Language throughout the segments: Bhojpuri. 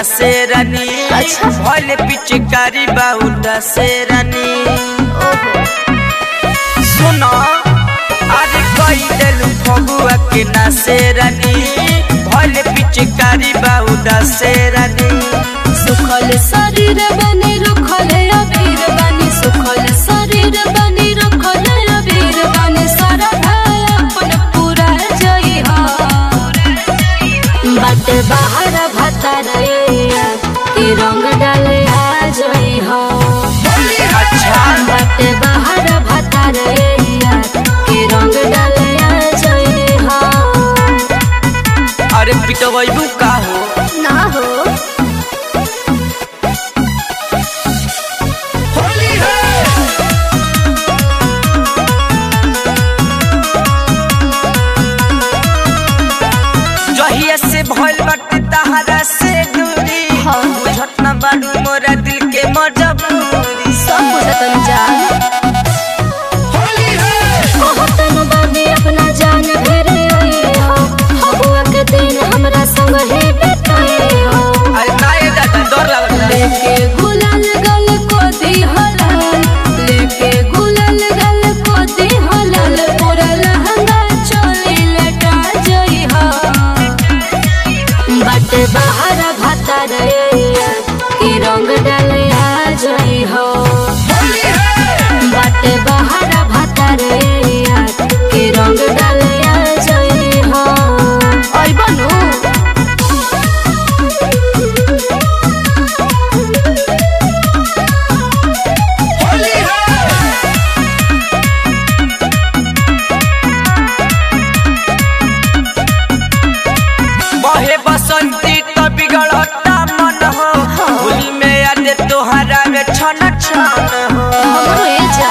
से रानी अच्छा। भले पिचकारी बाउदा से रानी ओहो सुनो अरे कई देलू फगुआ के ना से रानी भले पिचकारी बाउदा से रानी सुखल शरीर बनी रुखल अबीर बनी सुखल शरीर बनी रुखल अबीर बनी सारा भाई अपन पूरा जई हो बट बाहर भतर की रंग डाले आ जई हो अच्छा बट बाहर भतर की रंग डाले आ जई हो अरे पिटवैबू का हो ना हो जहिया से भइल बाटे तहरा से दूरी हाँ। बुझत ना बाड़ू मोरा दिल के मजबूरी सब बुझतन जान कहतन बानी अपना जान घेरे हो हबुआ के दिन हमरा संग हे बेटाई हो अरे नाये दादा डर लागल लेके गुलाल गल को दी हलाल लेके गुलाल गल को दी हलाल पूरा लहंगा चोली लटा जई हो बट बाहर भतर की रंग डाले आ जई हो बट बाहर भतर की रंग डाले आ जई हो ओइ बनू बहे बसंती तो बिगड़ता मन हो होली में याद तोहरा में छन छन हो हमरो ए जा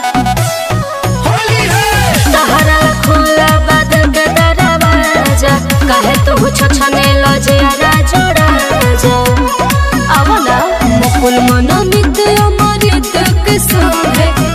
तहरा खोला बाद के दरवाजा कहे तू छछने लजिया जोड़ा जा अब ना मुकुल मन मित अमृत के संगे